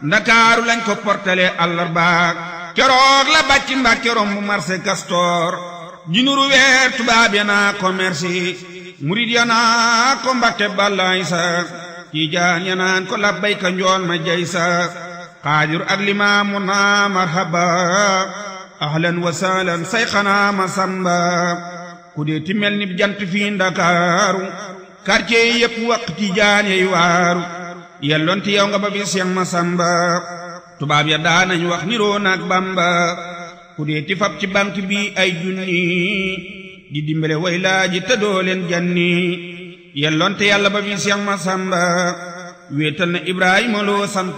ndakaaru lañ ko portale àllarbaak keroog la bàcc mbàkke romb marché Castor jinuru weer tubaab ya naa ko merci murid ya naa ko mbàkke bàllaay sa tiijaan ya naan ko labbayka njool ma jay sa xaadir ak limaamu naa marhaba ahlan wa sahlan sayxanaa ma samba ku dee ti mel ni jant fii ndakaaru quartier yi yépp waq tiijaan yey waaru yelloon ti yow nga ba bi Seex Masamba tubaab ya daanañ wax niroo naag Bamba ku dee ti fab ci banque bi ay junni di dimbale way laaji te doo leen janni yelloon te yàlla ba bi Seex Masamba wéetal na Ibrahima loo sant